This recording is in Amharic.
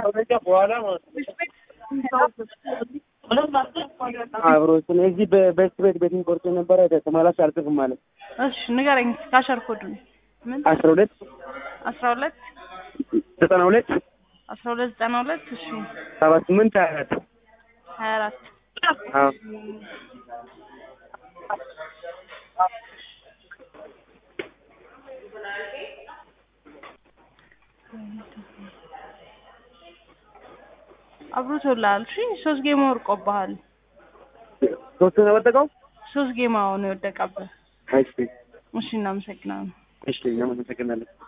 አብሮትን እዚህ በበስት ቤት ቤትን ቆርጦ ነበረ ተመላሽ አልጽፍም ማለት እሺ ንገረኝ ካሸር ኮዱን ምን አስራ ሁለት አስራ ሁለት ዘጠና ሁለት አስራ ሁለት ዘጠና ሁለት እሺ ሰባ ስምንት ሀያ አራት ሀያ አራት አዎ አብሮቶልሃል እሺ ሶስት ጌማ ወርቆብሃል ሶስት ነው የወደቀው ሶስት ጌማ ነው የወደቀብህ እሺ እሺ እናመሰግናለን እሺ እናመሰግናለን